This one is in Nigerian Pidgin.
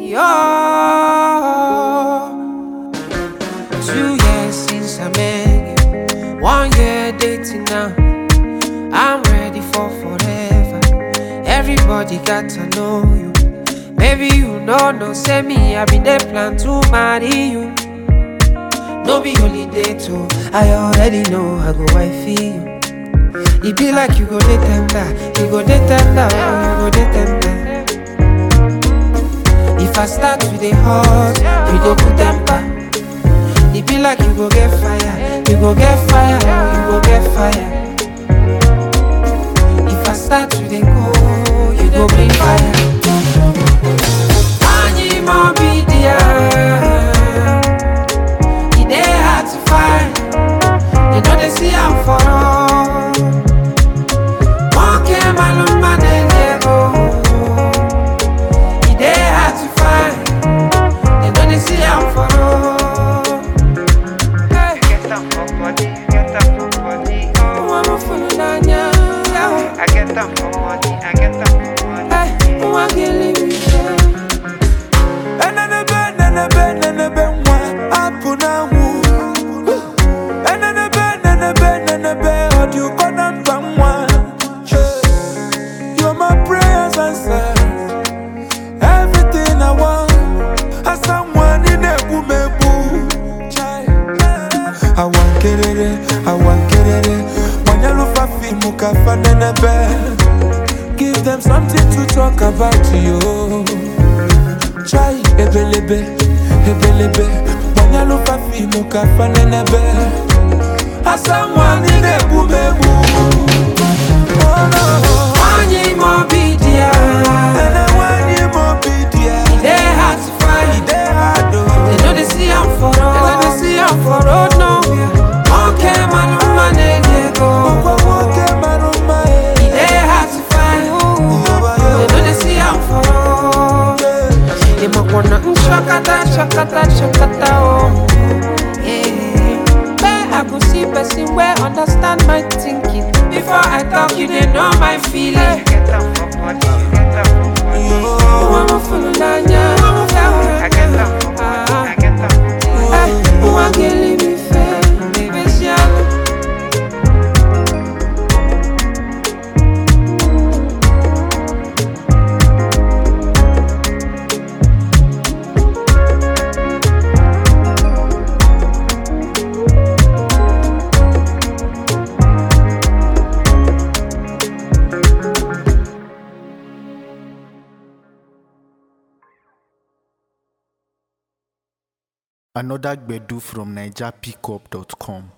yo. Two years since I met you, one year dating now. I'm ready for forever. Everybody got to know you. Maybe you know, no, say me, I been there plan to marry you. No be holiday too. I already know I go wifey you. It be like you go dey tender, you go dey tender, oh, you go dey tender. If I start with the hot, you go put temper. It be like you go get fire, you go get fire, oh, you go get fire. If I start with the cold, you go bring fire. Anyi mo be there. E dey hard to find. They know they see I'm for all. One came alone, man, and they go. E dey hard to find. They know they see I'm for all. Hey, Get up for body, get up for body, oh. I'm a fool, Nanya. I get up for money, I get up for money. Hey, who I can live with you? Enenebe, nenebe, nenebe, nwa, apụ n'anwụ. Enenebe, nenebe, nenebe, ọ dị ụkọ na mkpa nwa. You're my prayers answered. Everything I want. Asa nwa, ị na-egbu m egbu. Awa nkerere, awa nkerere, gbanyelụfa fiimu ka fa nenebe. Give them something to talk about you. Try ebelebe, ebelebe Mwanyalufa fimu kafa nenebe Asa mwani nebu mebu Oh no Anyi mo be there. Ene wani mobidia E dey hard to find. Ide hado They know they see I'm for road. They know they see I'm for road nowhere. Okay, man, I'm man, they go. Kwa woke maruma It dey hard to find. They know they see I'm for road. They might wanna mm, shakata, shakata, shakata, oh. Yeah. Where I go see person where understand my thinking. Before I talk, you they know my feeling. Get up for body, get up for body, Oh, I'm a fool, Nanya. I get up for money, I get up for money. Hey, who I can leave me fair? Baby, shallow. Another Gbedu from NigerPickup.com.